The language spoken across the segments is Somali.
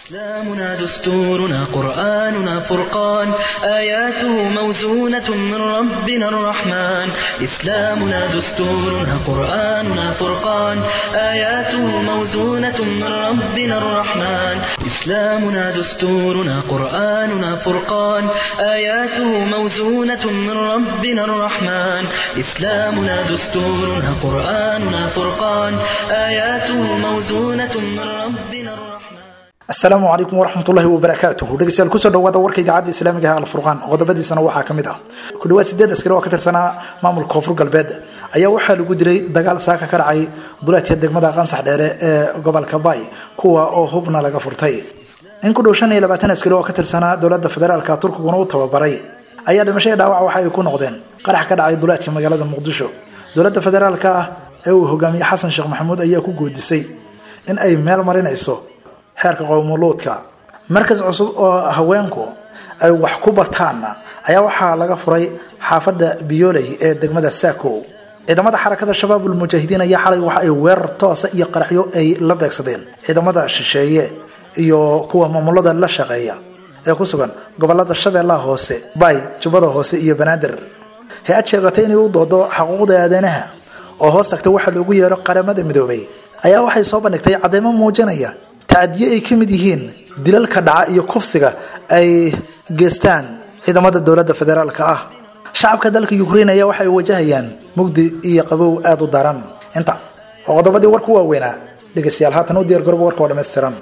إسلامنا دستورنا قرآننا فرقان آياته موزونة من ربنا الرحمن إسلامنا دستورنا قرآننا فرقان آياته موزونة من ربنا الرحمن إسلامنا دستورنا قرآننا فرقان آياته موزونة من ربنا الرحمن إسلامنا دستورنا قرآننا فرقان آياته موزونة من ربنا الرحمن asalaamu calaykum waraxmatullahi wabarakaatuhu dhegeystayaal kusoo dhawaada warka idaacadda islaamiga ah alfurqaan qodobadiisana waxaa ka mid ah ku dhawaad sideed askari oo ka tirsanaa maamulka koonfur galbeed ayaa waxaa lagu dilay dagaal saaka ka dhacay duleedka degmada qansax dheere ee gobolka bay kuwa oo hubna laga furtay in ku dhow shan iyo labaatan askari oo ka tirsanaa dowladda federaalka turkiguna u tababaray ayaa dhimashada dhaawac waxa ay ku noqdeen qarax ka dhacay duleedka magaalada muqdisho dowladda federaalka ah ee uu hogaamiyey xasan sheekh maxamuud ayaa ku goodisay in ay meel marinayso xeerka qowmuluudka markas cusub oo haweenku ay wax ku bartaanna ayaa waxaa laga furay xaafadda biyooley ee degmada saako ciidamada xarakada shabaabul mujaahidiin ayaa xalay waxa ay weerar toosa iyo qaraxyo ay la beegsadeen ciidamada shisheeye iyo kuwa maamulada la shaqeeya ee ku sugan gobolada shabeellaha hoose bay jubbada hoose iyo banaadir hay-ad sheegatay inay u doodo xuquuqda aadanaha oo hoos tagta waxaa loogu yeero qaramada midoobay ayaa waxay soo bandhigtay cadeymo muujinaya tacadiyo ay ka mid yihiin dilalka dhaca iyo kufsiga ay geestaan ciidamada dowladda federaalka ah shacabka dalka ukrain ayaa waxa ay wajahayaan mugdi iyo qabow aada u daran inta oo qodobadii warku waaweynaa dhegeystayaal haatan u diyaar garooba warka oo dhammaystiran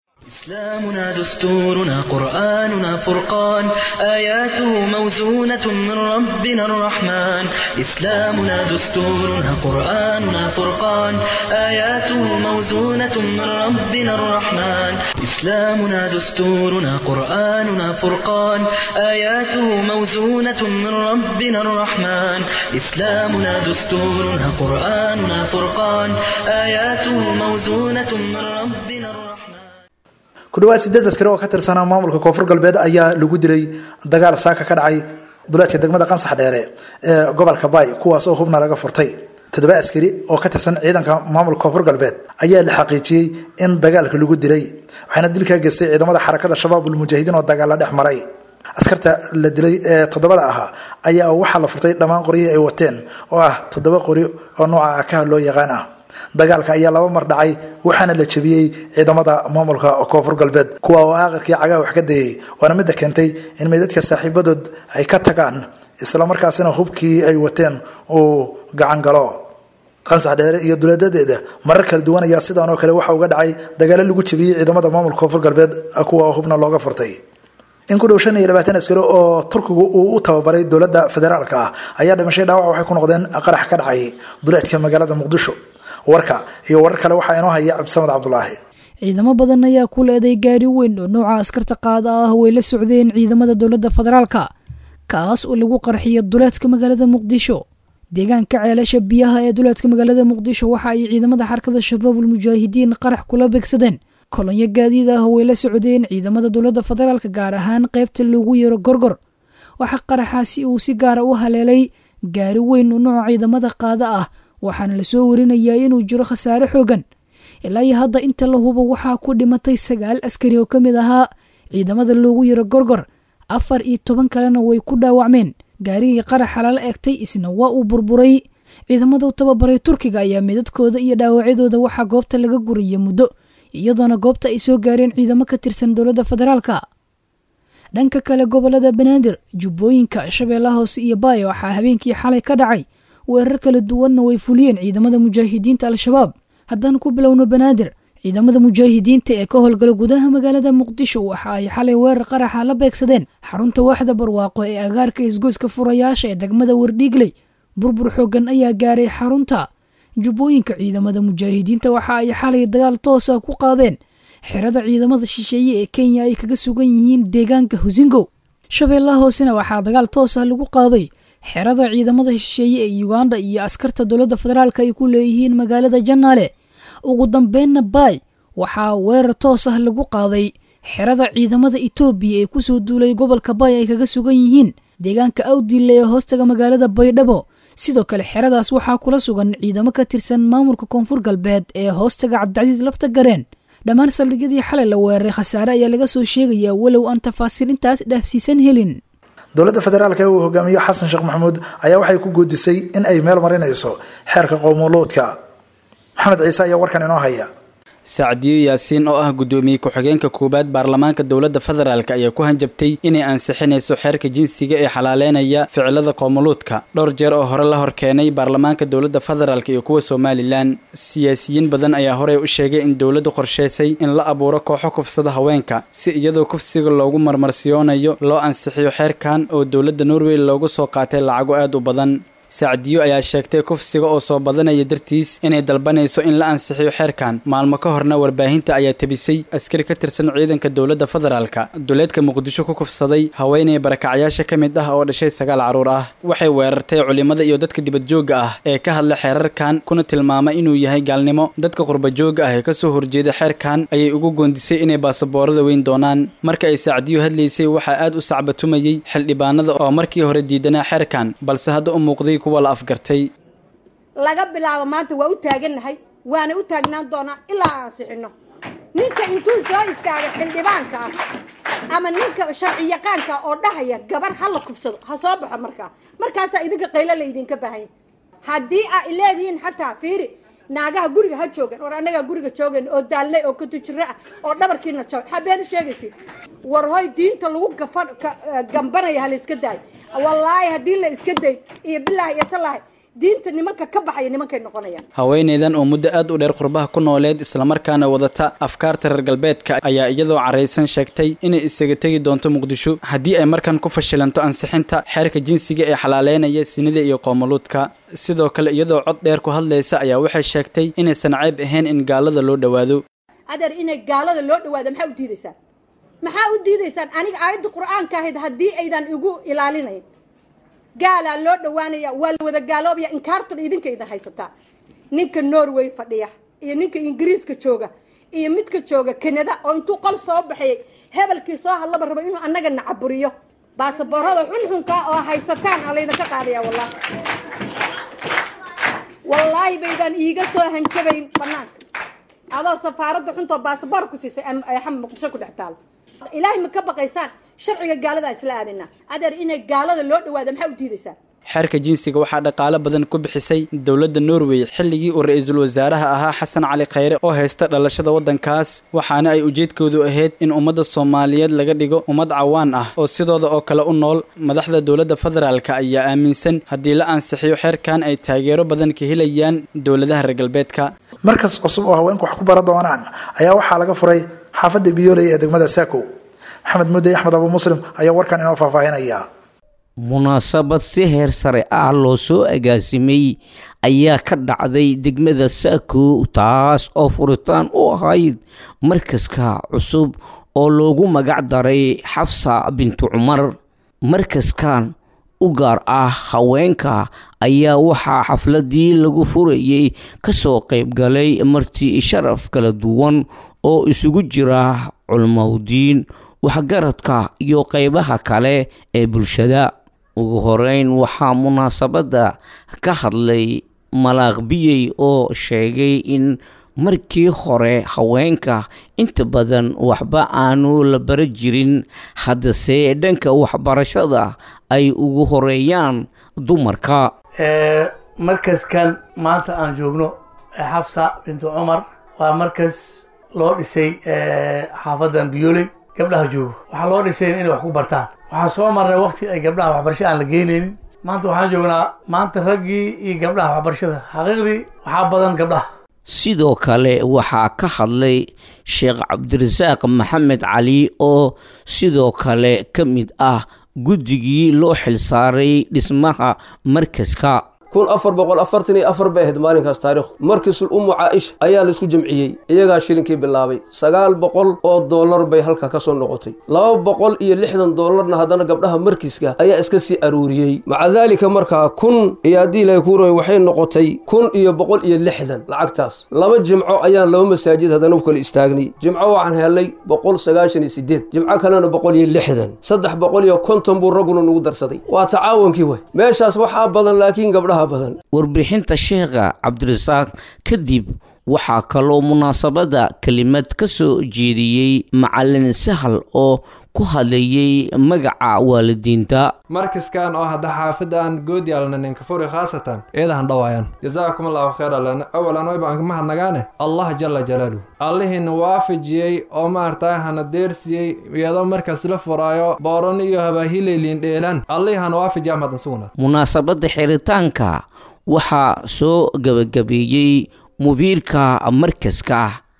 إسلامنا دستورنا قرآننا فرقان آياته موزونة من ربنا الرحمن إسلامنا دستورنا قرآننا فرقان آياته موزونة من ربنا الرحمن إسلامنا دستورنا قرآننا فرقان آياته موزونة من ربنا الرحمن إسلامنا دستورنا قرآننا فرقان آياته موزونة من ربنا الرحمن ku dhawaad sideed askari oo ka tirsanaa maamulka koonfur galbeed ayaa lagu dilay dagaal saaka ka dhacay duleedka degmada qansax dheere ee gobolka bay kuwaas oo hubna laga furtay toddoba askari oo ka tirsan ciidanka maamulka koonfur galbeed ayaa la xaqiijiyey in dagaalka lagu dilay waxaana dilkaa geystay ciidamada xarakada shabaabul mujaahidiin oo dagaalla dhex maray askarta la dilay ee toddobada ahaa ayaa waxaa la furtay dhammaan qoryihii ay wateen oo ah toddoba qori oo nooca akaha loo yaqaan ah dagaalka ayaa laba mar dhacay waxaana la jebiyey ciidamada maamulka koonfur galbeed kuwa oo aakhirkii cagaha wax ka dayay waana midda keentay in meydadka saaxiibadood ay ka tagaan islamarkaasina hubkii ay wateen uu gacan galo qansax dheere iyo duleedadeeda marar kala duwan ayaa sidaan oo kale waxa uga dhacay dagaalo lagu jebiyey ciidamada maamulka koonfur galbeed kuwa oo hubna looga furtay in ku dhow shan iyo labaatan askari oo turkigu uu u tababaray dowladda federaalka ah ayaa dhimashay dhaawac waxay ku noqdeen qarax ka dhacay duleedka magaalada muqdisho warka iyo warar kale waxaa inoo haya cabdisamad cabdulaahi ciidamo badan ayaa ku leeday gaari weyn oo nooca askarta qaada ah way la socdeen ciidamada dowladda federaalka kaas oo lagu qarxiyo duleedka magaalada muqdisho deegaanka ceelasha biyaha ee duleedka magaalada muqdisho waxa ay ciidamada xarkada shabaabul mujaahidiin qarax kula beegsadeen kolonyo gaadiid ah way la socdeen ciidamada dowladda federaalka gaar ahaan qaybta loogu yeero gorgor waxaa qaraxaasi uu si gaara u haleelay gaari weyn oo nooca ciidamada qaada ah waxaana lasoo warinayaa inuu jiro khasaare xoogan ilaa iyo hadda inta la hubo waxaa ku dhimatay sagaal askari oo ka mid ahaa ciidamada loogu yaro gorgor afar iyo toban kalena way ku dhaawacmeen gaarigii qaraxa lala egtay isna waa uu burburay ciidamada u tababaray turkiga ayaa midadkooda iyo dhaawacyadooda waxaa goobta laga guraya muddo iyadoona goobta ay soo gaareen ciidamo ka tirsan dowladda federaalka dhanka kale gobolada banaadir jubbooyinka shabeellaha hoose iyo baaya waxaa habeenkii xalay ka dhacay weerar kala duwanna way fuliyeen ciidamada mujaahidiinta al-shabaab haddaan ku bilowno banaadir ciidamada mujaahidiinta ee ka howlgala gudaha magaalada muqdisho waxa ay xalay weerar qaraxa la beegsadeen xarunta waaxda barwaaqo ee agaarka isgoyska furayaasha ee degmada wardhiigley burbur xoogan ayaa gaaray xarunta jubbooyinka ciidamada mujaahidiinta waxa ay xalay dagaal toosa ku qaadeen xerada ciidamada shisheeye ee kenya ay kaga sugan yihiin deegaanka husingow shabeellaha hoosena waxaa dagaal toosa lagu qaaday xerada ciidamada shisheeye ee uganda iyo askarta dowladda federaalk ay ku leeyihiin magaalada janaale ugu dambeynna baay waxaa weerar toos ah lagu qaaday xerada ciidamada etoobiya ee kusoo duulay gobolka baay ay kaga sugan yihiin deegaanka awdille ee hoostaga magaalada baydhabo sidoo kale xeradaas waxaa kula sugan ciidamo ka tirsan maamulka koonfur galbeed ee hoostaga cabdicasiis lafta gareen dhammaan saldhigyadii xalay la weeraray khasaare ayaa laga soo sheegayaa walow aan tafaasiil intaas dhaafsiisan helin dowladda federaalk ee uu hogaamiyo xasan sheekh maxamuud ayaa waxay ku guudisay in ay meel marinayso xeerka qowmuluudka maxamed ciise ayaa warkan inoo haya sacdiyo yaasiin oo ah guddoomiye ku-xigeenka koowaad baarlamaanka dowladda federaalk ayaa ku hanjabtay inay ansixinayso xeerka jinsiga ee xalaaleynaya ficilada qoomuluudka dhowr jeer oo hore la hor keenay baarlamaanka dowladda federaalk iyo kuwa somalilan siyaasiyiin badan ayaa horey u sheegay in dowladdu qorshaysay in la abuuro kooxo kufsada haweenka si iyadoo kufsiga loogu marmarsiyoonayo loo ansixiyo xeerkan oo dowladda norway loogu soo qaatay lacago aad u badan sacdiyo ayaa sheegtay kufsiga oo soo badanaya dartiis inay dalbanayso in la ansixiyo xeerkan maalmo ka horna warbaahinta ayaa tebisay askari ka tirsan ciidanka dowladda federaalka duleedka muqdisho ku kufsaday haweenay barakacyaasha ka mid ah oo dhashay sagaal carruur ah waxay weerartay culimmada iyo dadka dibadjoogga ah ee ka hadla xeerarkan kuna tilmaamay inuu yahay gaalnimo dadka qurbajoogga ah ee kasoo horjeeda xeerkan ayay ugu goondisay inay baasaboorada weyn doonaan marka ay sacdiyo hadlaysay waxaa aad u sacbatumayey xildhibaanada oo markii hore diidanaa xeerkan balse hadda u muuqday laga bilaabo maanta waa u taagannahay waana u taagnaan doonaa ilaa aan ansixino ninka intuu soo istaaga xildhibaanka ah ama ninka sharci yaqaanka oo dhahaya gabar ha la kufsado ha soo baxo markaa markaasaa idinka qaylo la idinka baahanya haddii aa leedihiin xataa fiiri naagaha guriga ha joogan war annagaa guriga joogan oo daalnay oo katujiro ah oo dhabarkiina joog habeen u sheegaysid war hoy diinta lagu gafa gambanaya ha la iska daayo wallaahi haddii la iska day iyo bilaahi iyo talaahi diinta nimanka ka baxaya nimankay noqonayaan haweeneydan oo muddo aad u dheer qurbaha ku nooleed islamarkaana wadata afkaarta reer galbeedka ayaa iyadoo caraysan sheegtay inay isaga tegi doonto muqdisho haddii ay markan ku fashilanto ansixinta xeerka jinsiga ee xalaaleynaya sinida iyo qoomuluudka sidoo kale iyadoo cod dheer ku hadlaysa ayaa waxay sheegtay inaysan cayb ahayn in gaalada loo dhowaado adeer inay gaalada loo dhawaado maxaa u diidaysaan maxaa u diidaysaan aniga aayadda qur-aanka ahayd haddii aydan igu ilaalinayn gaalaa loo dhawaanaya waa la wada gaaloobaya inkaartun idinka idin haysataa ninka norway fadhiya iyo ninka ingiriiska jooga iyo midka jooga kanada oo intuu qol soo baxayay hebelkii soo hadlaba rabo inuu annaga nacaburiyo baasaboorada xunxunka oo haysataan aa laydinka qaadaya wallahi wallaahi baydaan iiga soo hanjabayn banaanka adoo safaaradda xuntoo baasaboor ku siisay axam muqdisho ku dhex taalo ilaahay ma ka baqaysaan sharciga gaalada isla aadinaa adeer inay gaalada loo dhawaada maxaa u diidaysaan xeerka jinsiga waxaa dhaqaalo badan ku bixisay dowladda norway xilligii uu ra-iisul wasaaraha ahaa xasan cali khayre oo haysta dhalashada waddankaas waxaana ay ujeedkoodu ahayd in ummadda soomaaliyeed laga dhigo ummad cawaan ah oo sidooda oo kale u nool madaxda dowladda federaalk ayaa aaminsan haddii la ansixiyo xeerkan ay taageero badan ka helayaan dowladaha reer galbeedka markas cusub oo haweenku wax ku bara doonaan ayaa waxaa laga furay xaafadda biyooley ee degmada saako maxamed mudey axmed abu muslim ayaa warkan inoo faahfaahinaya munaasabad si heer sare ah loo soo agaasimay ayaa ka dhacday degmada saako taas oo furitaan u ahayd markaska cusub oo loogu magac daray xafsa bintu cumar markaskan u gaar ah haweenka ayaa waxaa xafladii lagu furayey kasoo qaybgalay marti sharaf kala duwan oo isugu jira culmowdiin waxgaradka iyo qeybaha kale ee bulshada ugu horeyn waxaa munaasabadda ka hadlay malaaqbiyey oo sheegay in markii hore haweenka inta badan waxba aanu la bara jirin haddase dhanka waxbarashada ay ugu horeeyaan dumarka markaskan maanta aan joogno xafsa bintu cumar waa markas loo dhisay xaafadan biyooley gabdhaha joogo waxaa loo dhisay inay wax ku bartaan waxaan soo marnay wakti ay gabdhaha waxbarasho aan la geynaynin maanta waxaan joognaa maanta raggii iyo gabdhaha waxbarashada xaqiiqdii waxaa badan gabdhaha sidoo kale waxaa ka hadlay sheekh cabdirasaaq maxamed cali oo sidoo kale ka mid ah guddigii loo xilsaaray dhismaha markaska kun afar boqol afartan iyo afar bay ahayd maalinkaas taariikhdu markiisul ummu caaisha ayaa la isku jamciyey iyagaa shilinkii bilaabay sagaal boqol oo dollar bay halka ka soo noqotay laba boqol iyo lixdan dollarna haddana gabdhaha markiiska ayaa iska sii aruuriyey maca daalika markaa kun iyo haddii ilahay kuu rabay waxay noqotay kun iyo boqol iyo lixdan lacagtaas laba jimco ayaan laba masaajid haddana u kala istaagnay jimco waxaan helay boqol sagaashan iyo sideed jimco kalena boqol iyo lixdan saddex boqol iyo konton buu ragguna nagu darsaday waa tacaawunkii wey meeshaas waxaa badan laakiin gabdhaha warbixinta sheekha cabdirasaaq kadib waxaa kaloo munaasabadda kelimad ka soo jeediyey macalin sahal oo ku hadlayey magaca waalidiinta markaskan oo hadda xaafadan goodyaalna ninka furi khaasatan eedahan dhawaayan jazaakum allahu khayra lana awalan wayba aan mahadnagaane allah jala jalaaluhu allihiina waafajiyey oo maartaa hana deersiyey iyadoo markaas la furaayo booran iyo habaahileyliin dheelaan allihana waafajiya madan sugnaad munaasabadda xiritaanka waxaa soo gabagabeeyey mudiirka markaska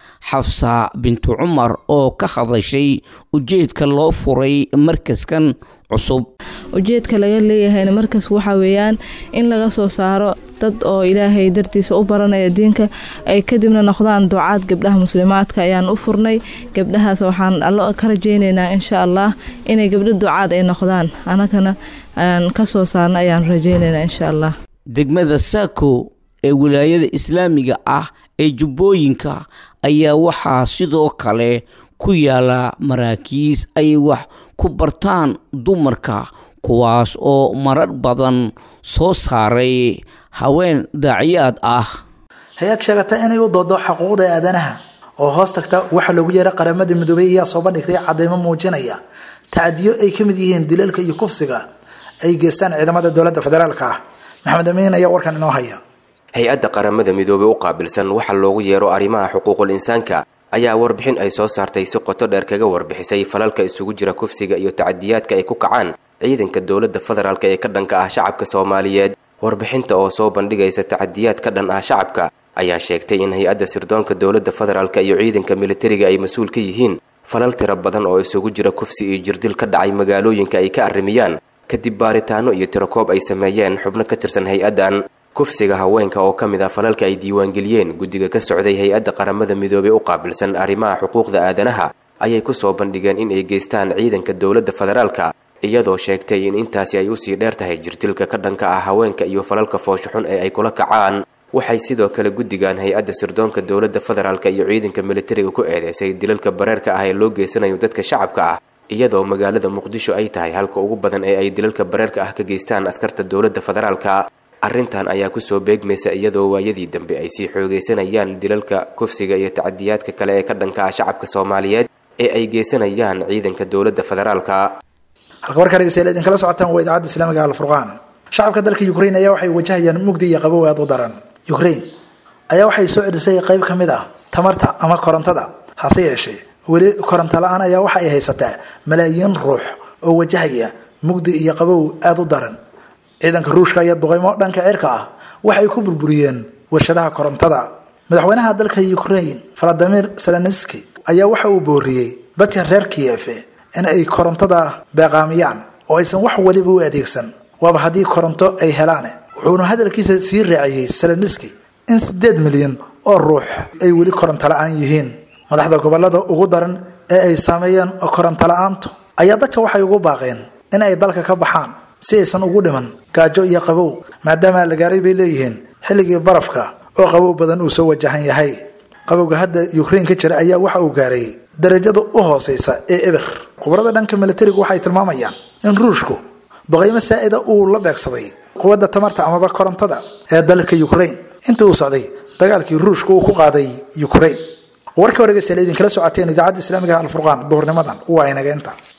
xafsa bintu cumar oo ka hadashay ujeedka loo furay markaskan cusub ujeedka laga leeyahayna markas waxaa weeyaan in laga soo saaro dad oo ilaahay dartiisa u baranaya diinka ay kadibna noqdaan ducaad gabdhaha muslimaadka ayaan u furnay gabdhahaas waxaan allo ka rajaynaynaa insha allah inay gabdho ducaad ay noqdaan anagana aan ka soo saarno ayaan rajaynaynaa insha allah degmada saako ee wilaayada islaamiga ah ee jubbooyinka ayaa waxaa sidoo kale ku yaala maraakiis ay wax ku bartaan dumarka kuwaas oo marar badan soo saaray haween daaciyaad ah hay-ad sheegata inay u doodo xuquuqda aadanaha oo hoos tagta waxaa loogu yeeray qaramada midoobey ayaa soo bandhigtay cadeymo muujinaya tacdiyo ay ka mid yihiin dilalka iyo kufsiga ay geystaan ciidamada dowladda federaalka ah maxamed amiin ayaa warkan inoo haya hay-adda qaramada midoobey u qaabilsan waxa loogu yeero arrimaha xuquuqul insaanka ayaa warbixin ay soo saartay si qoto dheer kaga warbixisay falalka isugu jira kufsiga iyo tacadiyaadka ay ku kacaan ciidanka dowladda federaalk ee ka dhanka ah shacabka soomaaliyeed warbixinta oo soo bandhigaysa tacadiyaad ka dhan ah shacabka ayaa sheegtay in hay-adda sirdoonka dowladda federaalk iyo ciidanka militariga ay mas-uul ka yihiin falal tiro badan oo isugu jira kufsi iyo jirdil ka dhacay magaalooyinka ay ka arrimiyaan kadib baaritaano iyo tirakoob ay sameeyeen xubno ka tirsan hay-addan kufsiga haweenka oo ka mid ah falalka ay diiwaangeliyeen guddiga ka socday hay-adda qaramada midoobey u qaabilsan arrimaha xuquuqda aadanaha ayay ku soo bandhigeen in ay geystaan ciidanka dowladda federaalka iyadoo sheegtay in intaasi ay usii dheer tahay jirtilka ka dhanka ah haweenka iyo falalka fooshuxun ee ay kula kacaan waxay sidoo kale guddigan hay-adda sirdoonka dowladda federaalk iyo ciidanka militariga ku eedeysay dilalka bareerka ah ee loo geysanayo dadka shacabka ah iyadoo magaalada muqdisho ay tahay halka ugu badan ee ay dilalka bareerka ah ka geystaan askarta dowladda federaalka arrintan ayaa kusoo beegmaysa iyadoo waayadii dambe ay sii xoogaysanayaan dilalka kufsiga iyo tacadiyaadka kale ee ka dhanka ah shacabka soomaaliyeed ee ay geysanayaan ciidanka dowladda federaalka halka warkaa dhegeystayaal idinkala socotaan waa idaacadda islaamiga alfurqaan shacabka dalka ukraine ayaa waxay wajahayaan mugdi iyo qabow aad u daran ukraine ayaa waxay soo celisay qayb ka mid ah tamarta ama korontada hase yeeshee weli koronto la-aan ayaa waxa ay haysataa malaayiin ruux oo wajahaya mugdi iyo qabow aada u daran ciidanka ruushka iyo duqeymo dhanka cirka ah waxay ku burburiyeen warshadaha korontada madaxweynaha dalka ukraine valadimir zelenski ayaa waxa uu booriyey dadka reer kiyefe in ay korontada beeqaamiyaan oo aysan wax waliba u adeegsan waaba haddii koronto ay helaan wuxuuna hadalkiisa sii raaciyey zelenski in siddeed milyan oo ruux ay weli koronto la-aan yihiin madaxda gobolada ugu daran ee ay saameeyeen koronto la-aantu ayaa dadka waxay ugu baaqeen in ay dalka ka baxaan si aysan ugu dhiman gaajo iyo qabow maadaama la gaaray bay leeyihiin xilligii barafka oo qabow badan uu soo wajahan yahay qabowga hadda ukraine ka jira ayaa waxa uu gaaray darajada u hooseysa ee eber khubarada dhanka militarigu waxay tilmaamayaan in ruushku duqeymo saa-ida uu la beegsaday quwadda tamarta amaba korontada ee dalka ukraine intii uu socday dagaalkii ruushka uu ku qaaday ukraine warka wargeysa idinkala socoteen idaacadda islaamiga alfurqaan duhurnimadan waa inaga inta